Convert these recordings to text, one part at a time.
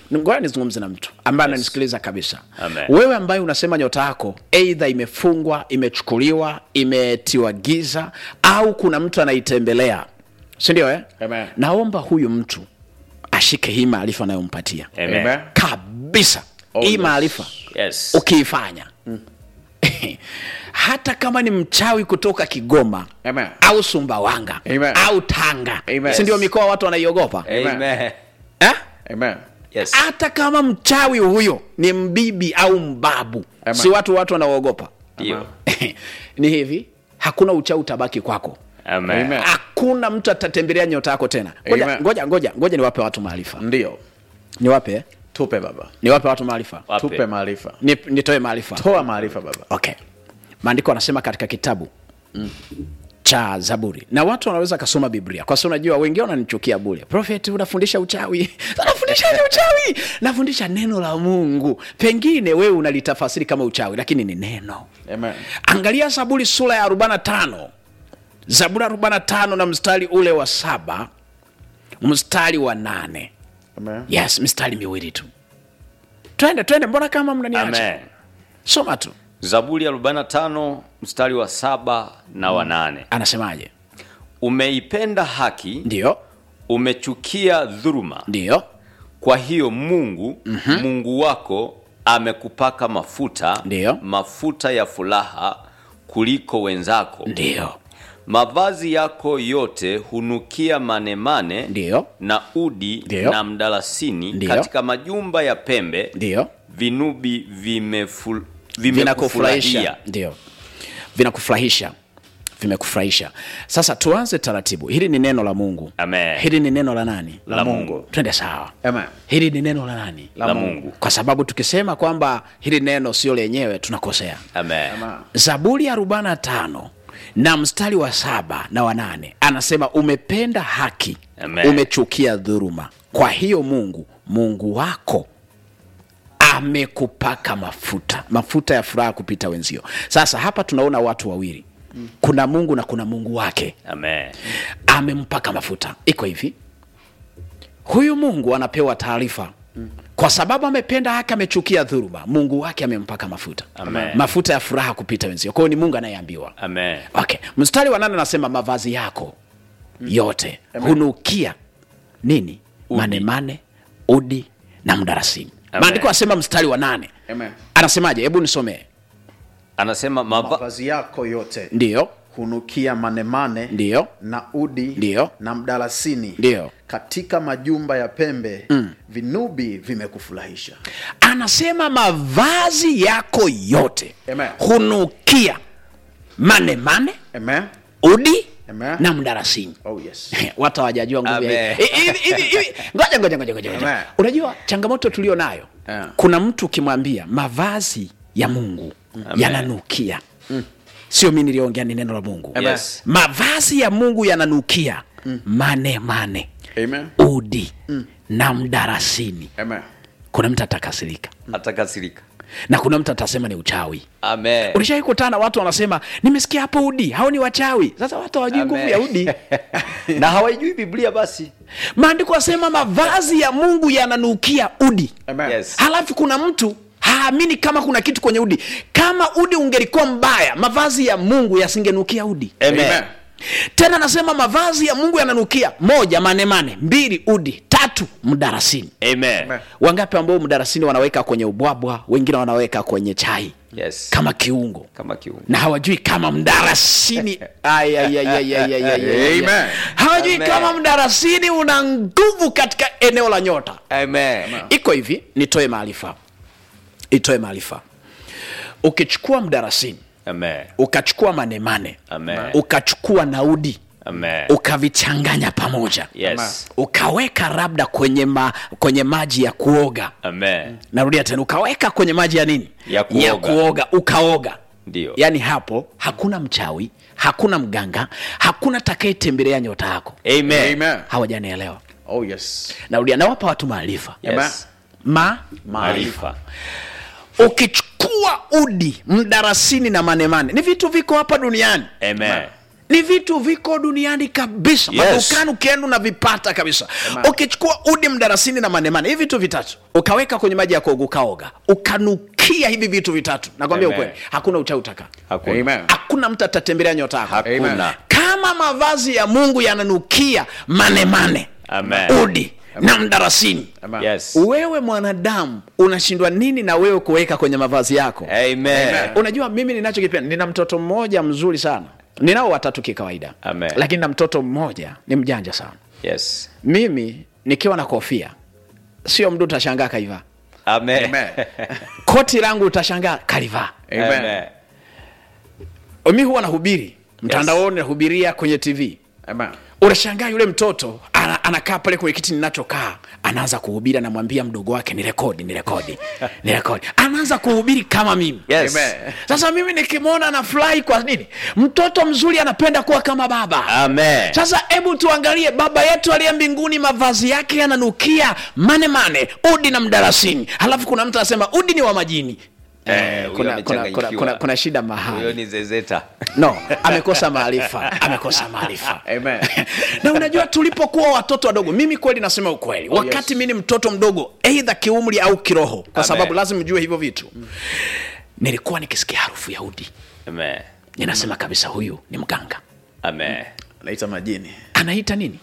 ngoja nizungumze na mtu ambaye ananisikiliza kabisa Amen. wewe ambaye unasema nyota yako eidha imefungwa imechukuliwa imetiwa giza au kuna mtu anaitembelea sindio eh? Amen. naomba huyu mtu ashike hii maarifa anayompatia Amen. Amen. kabisa Oh, hii yes. maarifa Yes. ukiifanya hata kama ni mchawi kutoka kigoma Amen. au sumbawanga Amen. au tanga Amen. si ndio mikoa watu wanaiogopa Amen. eh? Amen. Yes. hata kama mchawi huyo ni mbibi au mbabu Amen. si watu watu wanaogopa Ndio. ni hivi hakuna uchawi utabaki kwako Amen. Amen. hakuna mtu atatembelea nyota yako tena ngoja Amen. ngoja ngoja ngoja niwape watu maarifa Ndio. niwape eh? Tupe baba. niwape watu maarifa Wape. Tupe maarifa. Ni- nitoe maarifa Toa maarifa baba. okay maandiko anasema katika kitabu mm. cha zaburi na watu wanaweza kasoma biblia kwa sababu unajua wengine wananichukia bule profet unafundisha uchawi unafundishaje uchawi nafundisha neno la mungu pengine wewe unalitafasiri kama uchawi lakini ni neno Amen. angalia zaburi sura ya 45 zaburi ya 45 na mstari ule wa saba mstari wa nane Amen. yes mstari miwili tu twende twende mbona kama mnaniacha Amen. soma tu Zaburi ya 45 mstari wa saba na wa nane. anasemaje Umeipenda haki, ndio umechukia dhuluma. ndio Kwa hiyo Mungu Mungu wako amekupaka mafuta Ndiyo. mafuta ya furaha kuliko wenzako. ndio Mavazi yako yote hunukia manemane Ndiyo. na udi Ndiyo. na mdalasini. Ndiyo. Katika majumba ya pembe ndio vinubi vimeful, vinakufurahisha vimekufurahia. ndio vinakufurahisha vimekufurahisha sasa tuanze taratibu hili ni neno la mungu Amen. hili ni neno la nani La Mungu. twende sawa Amen. hili ni neno la nani La Mungu. kwa sababu tukisema kwamba hili neno sio lenyewe tunakosea Amen. Amen. zaburi ya 45 na mstari wa saba na wanane anasema umependa haki Amen. umechukia dhuruma kwa hiyo mungu mungu wako amekupaka mafuta mafuta ya furaha kupita wenzio sasa hapa tunaona watu wawili kuna mungu na kuna mungu wake Amen. amempaka mafuta iko hivi huyu mungu anapewa taarifa kwa sababu amependa haki amechukia dhuruma mungu wake amempaka mafuta Amen. mafuta ya furaha kupita wenzio kwa hiyo ni mungu anayeambiwa Amen. okay mstari wa nane anasema mavazi yako yote hunukia nini Udi. manemane udi na mdarasini Amen. maandiko anasema mstari wa nane Amen. anasemaje hebu nisomee Anasema mava... Mavazi yako yote ndiyo hunukia manemane ndiyo na udi Ndiyo. na mdalasini Ndiyo. katika majumba ya pembe mm. vinubi vimekufurahisha anasema mavazi yako yote Amen. hunukia manemane Amen. udi Amen. na mdarasini Oh, yes. watu hawajajua nguvu ya Amen. hivi. Hivi- hivi- hivi- ngoja ngoja ngoja ngoja ngoja. Amen. unajua changamoto tulio nayo Yeah. kuna mtu ukimwambia mavazi ya mungu yananukia sio mi niliongea ni neno la mungu Amen. Yes. mavazi ya mungu yananukia mane mane Amen. udi na mdarasini Amen. kuna mtu atakasirika atakasirika. na kuna mtu atasema ni uchawi Amen. ulishawai kutana watu wanasema nimesikia hapo udi hao ni wachawi sasa watu hawajui nguvu Amen. ya udi na hawaijui Biblia basi. maandiko asema mavazi ya mungu yananukia udi Amen. Yes. halafu kuna mtu haamini kama kuna kitu kwenye udi kama udi ungelikuwa mbaya mavazi ya mungu yasingenukia udi Amen. Amen. tena anasema mavazi ya mungu yananukia moja manemane mbili udi tatu mdarasini Amen. Amen. wangapi ambao mdarasini wanaweka kwenye ubwabwa wengine wanaweka kwenye chai Yes. kama kiungo Kama kiungo. na hawajui kama mdarasini Ay, ay, ay, ay, ay, ay, ay, ay, ay. Amen. hawajui Amen. kama mdarasini una nguvu katika eneo la nyota Amen. iko hivi nitoe maarifa itoe maarifa ukichukua mdarasini Amen. ukachukua manemane Amen. ukachukua naudi Amen. ukavichanganya pamoja Yes. ukaweka labda kwenye, ma, kwenye maji ya kuoga Amen. narudia tena ukaweka kwenye maji ya nini Ya kuoga. ya kuoga ukaoga Ndio. yaani hapo hakuna mchawi hakuna mganga hakuna takayetembelea nyota yako Amen. Amen. hawajanielewa Oh, yes. narudia nawapa watu maarifa Yes. ma Maarifa. ukichukua udi mdarasini na manemane ni vitu viko hapa duniani Amen. ni vitu viko duniani kabisa Yes. madukani ukienda unavipata kabisa ukichukua udi mdarasini na manemane hivi vitu vitatu ukaweka kwenye maji ya kuoga ukaoga ukanukia hivi vitu vitatu nakwambia Amen. ukweli hakuna uchawi utaka Hakuna. Amen. hakuna mtu atatembelea nyota yako Hakuna. kama mavazi ya mungu yananukia manemane Amen. udi na mdarasini Amen. Yes. wewe mwanadamu unashindwa nini na wewe kuweka kwenye mavazi yako Amen. unajua mimi ninachokipenda nina mtoto mmoja mzuri sana ninao watatu kikawaida Amen. lakini na mtoto mmoja ni mjanja sana Yes. mimi nikiwa na kofia sio mdu utashangaa kaivaa Amen. Amen. koti langu utashangaa kalivaa Amen. Amen. mi huwa nahubiri mtandaoni nahubiria kwenye tv Amen. unashangaa yule mtoto ana, anakaa pale kwenye kiti ninachokaa anaanza kuhubiri anamwambia mdogo wake ni rekodi ni rekodi ni rekodi anaanza kuhubiri kama mimi Yes. Amen. sasa mimi nikimwona nafurahi kwa nini mtoto mzuri anapenda kuwa kama baba Amen. sasa hebu tuangalie baba yetu aliye mbinguni mavazi yake yananukia mane mane udi na mdarasini halafu kuna mtu anasema udi ni wa majini Eh, Eh, huyo kuna, kuna, amechanganyikiwa. kuna, kuna, kuna shida Huyo mahali ni zezeta. no amekosa maarifa amekosa maarifa Amen. na unajua tulipokuwa watoto wadogo mimi kweli nasema ukweli wakati mi ni mtoto mdogo eidha kiumri au kiroho kwa Amen. sababu lazima ujue hivyo vitu nilikuwa nikisikia harufu ya udi Amen. ninasema kabisa huyu ni mganga Amen. Naita majini. anaita nini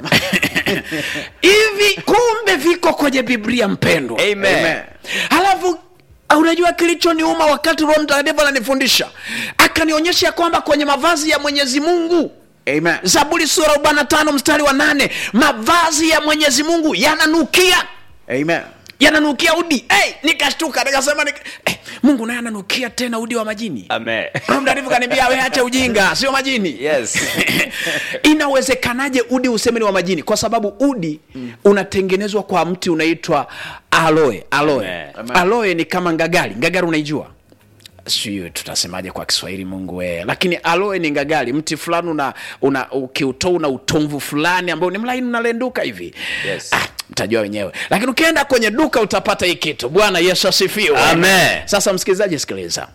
hivi kumbe viko kwenye biblia mpendwa Amen. Amen. halafu unajua kilichoniuma wakati roho mtakatifu ananifundisha akanionyesha ya kwamba kwenye mavazi ya mwenyezi mungu Amen. zaburi sura 45 mstari wa nane mavazi ya mwenyezi mungu yananukia Amen. yananukia udi hey, nikashtuka nikasema nika, hey, mungu naye ananukia tena udi wa majini Amen. roho mtakatifu kaniambia we acha ujinga sio majini Yes. inawezekanaje udi useme ni wa majini kwa sababu udi mm. unatengenezwa kwa mti unaitwa aloe aloe Amen. aloe ni kama ngagari ngagari unaijua sijui tutasemaje kwa kiswahili mungu we lakini aloe ni ngagari mti fulani una, una ukiutoa una utomvu fulani ambao ni mlaini unalenduka hivi Yes. ah, mtajua wenyewe lakini ukienda kwenye duka utapata hii kitu bwana yesu asifiwe Amen. sasa msikilizaji sikiliza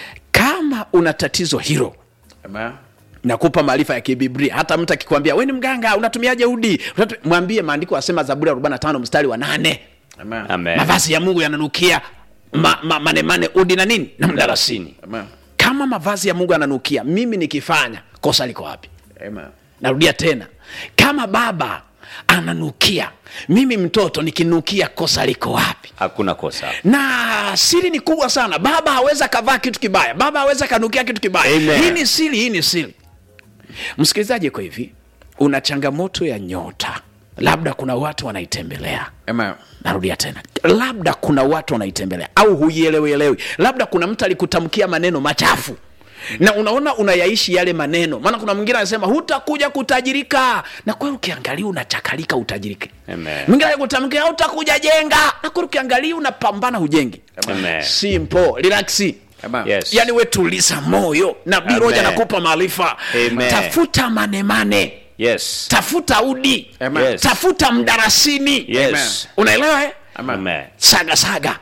kama una tatizo hilo Amen. nakupa maarifa ya kibiblia hata mtu akikwambia we ni mganga unatumiaje udi Unatu... mwambie maandiko asema zaburi ya 45 mstari wa nane Amen. Amen. mavazi ya mungu yananukia ma, ma, manemane udi na nini na mdarasini Amen. kama mavazi ya mungu yananukia mimi nikifanya kosa liko wapi Amen. narudia tena kama baba ananukia mimi mtoto nikinukia kosa liko wapi Hakuna kosa. na siri ni kubwa sana baba hawezi akavaa kitu kibaya baba hawezi akanukia kitu kibaya Amen. hii ni siri hii ni siri msikilizaji iko hivi una changamoto ya nyota labda kuna watu wanaitembelea Amen. narudia tena labda kuna watu wanaitembelea au huielewielewi labda kuna mtu alikutamkia maneno machafu na unaona unayaishi yale maneno maana kuna mwingine anasema hutakuja kutajirika na kweli ukiangalia unachakalika utajirike Amen. mwingine alikutamkia hutakuja jenga na kweli ukiangalia unapambana hujengi Amen. simple relaxi Amen. Yes. yani we tuliza moyo nabii Amen. roja nakupa maarifa Amen. tafuta manemane Yes. tafuta udi Amen. Yes. tafuta mdarasini Yes. unaelewa eh? Amen. saga saga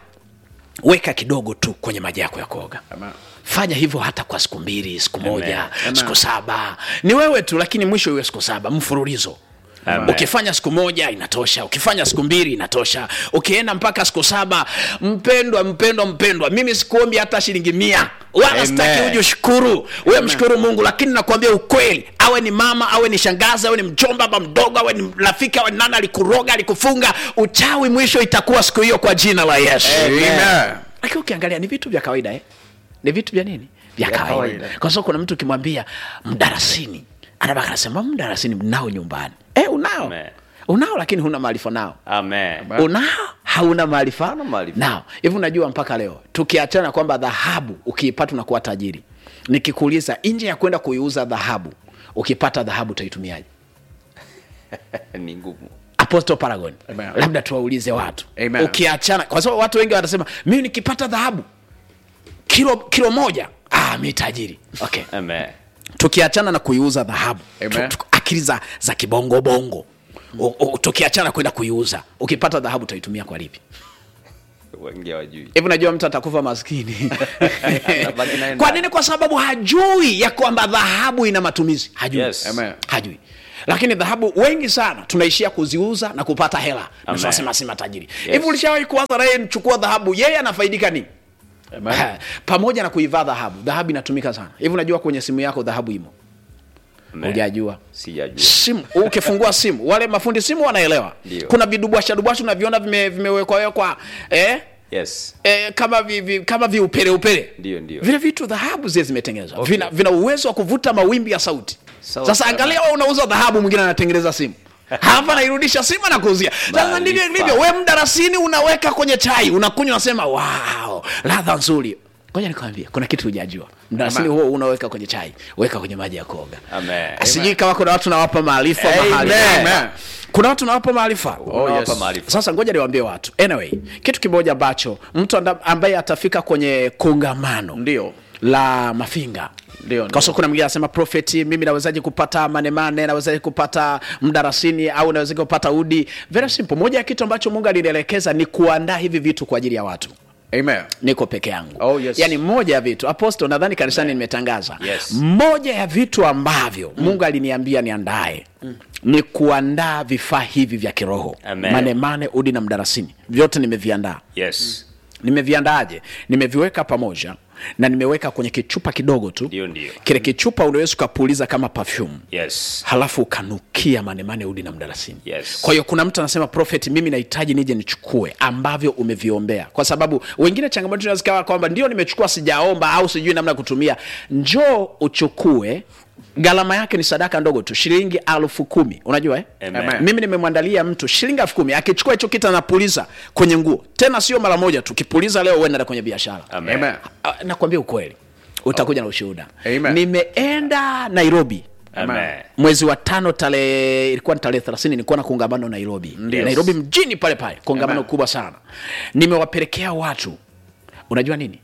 weka kidogo tu kwenye maji yako ya kuoga Amen. fanya hivyo hata kwa siku mbili siku moja Amen. siku saba ni wewe tu lakini mwisho iwe siku saba mfululizo Amen. ukifanya siku moja inatosha ukifanya siku mbili inatosha ukienda mpaka siku saba mpendwa mpendwa mpendwa mimi sikuombi hata shilingi mia wala Amen. sitaki uje ushukuru wewe mshukuru mungu lakini nakwambia ukweli awe ni mama awe ni shangazi awe ni mjomba baba mdogo awe ni rafiki awe ni nani alikuroga alikufunga uchawi mwisho itakuwa siku hiyo kwa jina la yesu Amen. lakini ukiangalia ni vitu vya kawaida eh? ni vitu vya nini vya kawaida kawaida. kwa sababu kuna mtu ukimwambia mdarasini anabaka anasema mdarasini mnao nyumbani eh, unao Amen. unao lakini huna maarifa nao Amen. unao hauna maarifa Hauna maarifa. nao hivi unajua mpaka leo tukiachana kwamba dhahabu ukiipata unakuwa tajiri nikikuuliza nje ya kwenda kuiuza dhahabu ukipata dhahabu utaitumiaje Ni ngumu. apostle paragon Amen. labda tuwaulize watu Amen. ukiachana kwa sababu watu wengi watasema mimi nikipata dhahabu kilo kilo moja ah, mi tajiri okay Amen. tukiachana na kuiuza dhahabu Amen. tu- tu- akili za, za kibongobongo O- o- tukiachana kwenda kuiuza ukipata dhahabu utaitumia kwa lipi wengi hawajui hivi unajua mtu atakufa maskini Atabaki naye kwa ndani. nini kwa sababu hajui ya kwamba dhahabu ina matumizi hajui Yes. Amen. hajui lakini dhahabu wengi sana tunaishia kuziuza na kupata hela Amen. nasema si matajiri hivi ulishawahi kuwaza naye nichukua dhahabu yeye anafaidika nini Amen. pamoja na kuivaa dhahabu dhahabu inatumika sana hivi unajua kwenye simu yako dhahabu imo Amen. hujajua sijajua simu ukifungua simu wale mafundi simu wanaelewa Ndio. kuna vidubwasha dubwasha unaviona vime- vimewekwawekwa eh? yes eh, kama vi, vi, kama viupele upele Ndio, ndio. vile vitu dhahabu zile zimetengenezwa Okay. vina, vina uwezo wa kuvuta mawimbi ya sauti Sawa, sasa sawa. angalia wewe unauza dhahabu mwingine anatengeneza simu hapa nairudisha simu na kuuzia sasa Maarifa. ndivyo ilivyo we mdarasini unaweka kwenye chai unakunywa unasema wow ladha nzuri ngoja nikwambie kuna kitu hujajua mdarasini Amen. huo unaweka kwenye chai weka kwenye maji ya kuoga Amen. sijui kama kuna watu nawapa maarifa Amen. mahali Amen. kuna watu nawapa maarifa Unawapa yes. maarifa. sasa ngoja niwaambie watu anyway kitu kimoja ambacho mtu anda- ambaye atafika kwenye kongamano Ndio. la mafinga Ndio, kwa ndio. sababu kuna mwingine anasema profeti mimi nawezaje kupata manemane nawezaje kupata mdarasini au nawezaje kupata udi very simple moja ya kitu ambacho mungu alinielekeza ni kuandaa hivi vitu kwa ajili ya watu Amen. niko peke yangu Oh, yes. yaani moja ya vitu aposto nadhani kanisani nimetangaza Yes. moja ya vitu ambavyo mungu aliniambia niandae ni kuandaa vifaa hivi vya kiroho Amen. manemane udi na mdarasini vyote nimeviandaa yes nimeviandaaje nimeviweka pamoja na nimeweka kwenye kichupa kidogo tu Ndio, ndio. kile kichupa unaweza ukapuliza kama perfume yes halafu ukanukia manemane udi na mdalasini Yes. kwa hiyo kuna mtu anasema prophet mimi nahitaji nije nichukue ambavyo umeviombea kwa sababu wengine changamoto inaweza ikawa kwamba ndio nimechukua sijaomba au sijui namna ya kutumia njoo uchukue gharama yake ni sadaka ndogo tu shilingi alfu kumi unajua eh? Amen. mimi nimemwandalia mtu shilingi elfu kumi akichukua hicho kitu anapuliza kwenye nguo tena sio mara moja tu kipuliza leo uenda kwenye biashara Amen. Amen. Ah, nakwambia ukweli utakuja na ushuhuda Amen. nimeenda nairobi Amen. mwezi wa tano tarehe ilikuwa ni tarehe thelathini nilikuwa na kongamano nairobi Yes. nairobi mjini pale pale kongamano Amen. kubwa sana nimewapelekea watu unajua nini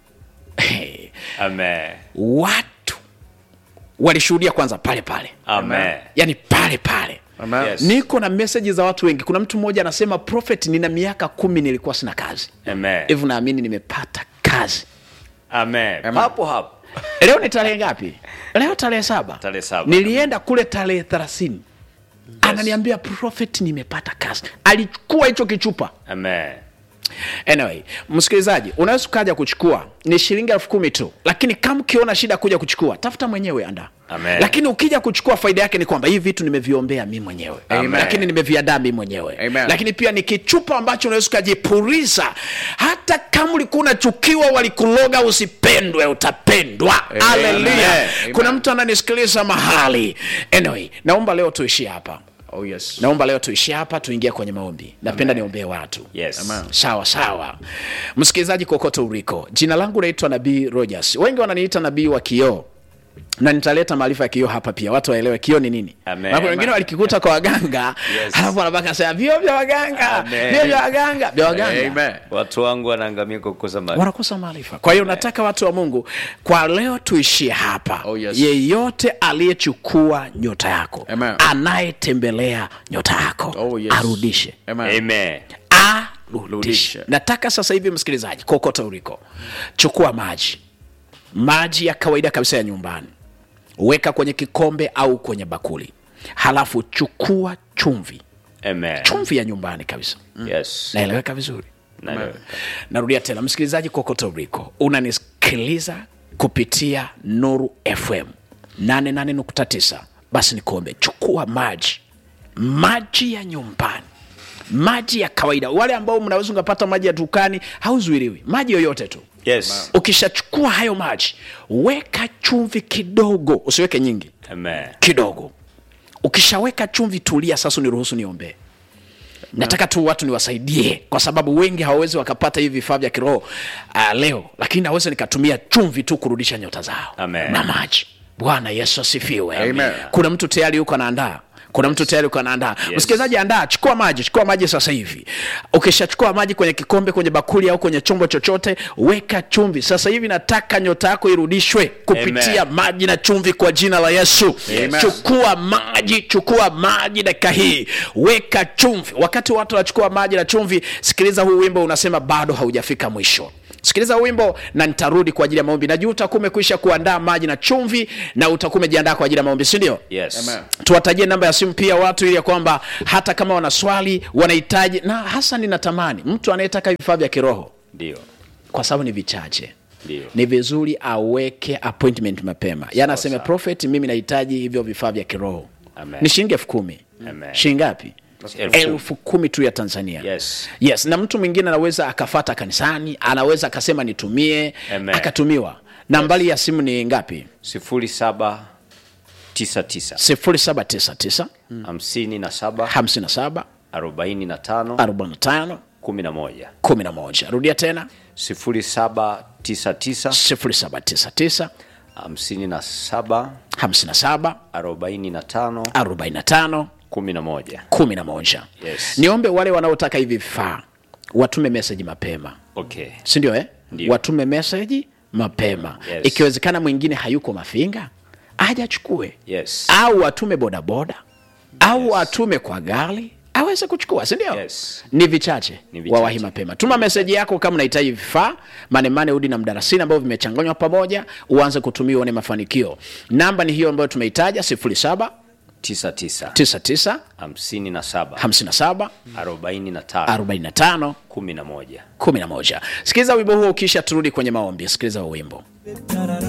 Amen. watu walishuhudia kwanza pale pale Amen. yani pale pale Amen. Yes. niko na meseji za watu wengi kuna mtu mmoja anasema prophet nina miaka kumi nilikuwa sina kazi Amen. hivi naamini nimepata kazi Amen. Amen. hapo hapo leo ni tarehe ngapi leo tarehe saba Tarehe saba. nilienda kule tarehe thelathini ananiambia prophet nimepata kazi alichukua hicho kichupa Amen. anyway msikilizaji unaweza ukaja kuchukua ni shilingi elfu kumi tu lakini kama ukiona shida kuja kuchukua tafuta mwenyewe anda Amen. lakini ukija kuchukua faida yake ni kwamba hivi vitu nimeviombea mi mwenyewe Amen. lakini nimeviadaa mi mwenyewe Amen. lakini pia ni kichupa ambacho unaweza ukajipuriza hata kama ulikuwa unachukiwa walikuloga usipendwe utapendwa haleluya Amen. kuna mtu ananisikiliza mahali anyway naomba leo tuishie hapa Oh, yes. naomba leo tuishie hapa tuingie kwenye maombi napenda niombee watu Yes. Amen. sawa sawa msikilizaji kokote uliko jina langu naitwa nabii rogers wengi wananiita nabii wa kioo na nitaleta maarifa ya kioo hapa pia watu waelewe kioo ni nini Amen. Maana wengine walikikuta kwa waganga Yes. halafu wanabaka sema vio vya waganga Amen. vio vya waganga vya waganga Amen. watu wangu wanaangamia kwa kukosa mali wanakosa maarifa kwa hiyo nataka watu wa mungu kwa leo tuishie hapa Oh, yes. yeyote aliyechukua nyota yako Amen. anayetembelea nyota yako Oh, yes. arudishe Amen. Amen. arudishe Rudishe. nataka sasa hivi msikilizaji kokote uliko chukua maji maji ya kawaida kabisa ya nyumbani weka kwenye kikombe au kwenye bakuli halafu chukua chumvi Amen. chumvi ya nyumbani kabisa Yes. naeleweka vizuri Naeleweka. narudia tena msikilizaji kokote uliko unanisikiliza kupitia nuru fm 88.9 basi nikuombe chukua maji maji ya nyumbani maji ya kawaida wale ambao mnaweza ukapata maji ya dukani hauzuiriwi maji yoyote tu Yes. ukishachukua hayo maji weka chumvi kidogo usiweke nyingi Amen. kidogo ukishaweka chumvi tulia sasa uniruhusu niombee nataka tu watu niwasaidie kwa sababu wengi hawawezi wakapata hivi vifaa vya kiroho uh, leo lakini naweza nikatumia chumvi tu kurudisha nyota zao Amen. na maji bwana yesu asifiwe Amen. kuna mtu tayari yuko anaandaa kuna mtu tayari uko anaandaa msikilizaji andaa chukua maji chukua maji sasa hivi ukishachukua maji kwenye kikombe kwenye bakuli au kwenye chombo chochote weka chumvi sasa hivi nataka nyota yako irudishwe kupitia Amen. maji na chumvi kwa jina la yesu Amen. chukua maji chukua maji dakika hii weka chumvi wakati watu wanachukua maji na chumvi sikiliza huu wimbo unasema bado haujafika mwisho sikiliza huu wimbo na nitarudi kwa ajili ya maombi najua utakuwa umekwisha kuandaa maji na chumvi na utakuwa umejiandaa kwa ajili ya maombi sindio yes Amen. tuwatajie namba ya simu pia watu ili ya kwamba hata kama wana swali wanahitaji na hasa ninatamani mtu anayetaka vifaa vya kiroho ndio kwa sababu ni vichache Ndio. ni vizuri aweke appointment mapema yaani aseme sawa. prophet mimi nahitaji hivyo vifaa vya kiroho Amen. ni shilingi elfu kumi Amen. shilingi ngapi Elfu kumi. elfu kumi tu ya tanzania Yes. yes na mtu mwingine anaweza akafata kanisani anaweza akasema nitumie Amen. akatumiwa nambari ya simu ni ngapi sifuri saba tisa tisa 0799 hamsini na saba 57 arobaini na tano 45 kumi na moja 11 rudia tena sifuri saba tisa tisa 0799 hamsini na saba 57 arobaini na tano 45 kumi na moja 11 Yes. niombe wale wanaotaka hivi vifaa watume meseji mapema okay sindio eh? Ndio. watume meseji mapema Yes. ikiwezekana mwingine hayuko mafinga aje achukue yes au atume bodaboda au atume kwa gari aweze kuchukua sindio Yes. ni vichache Ni vichache. wawahi mapema tuma meseji yako kama unahitaji vifaa manemane udi na mdarasini ambavyo vimechanganywa pamoja uanze kutumia uone mafanikio namba ni hiyo ambayo tumeitaja 07 tisa tisa 99 hamsini na saba 57 arobaini na tano 45 kumi na moja 11 sikiliza wimbo huo ukisha turudi kwenye maombi sikiliza huo wimbo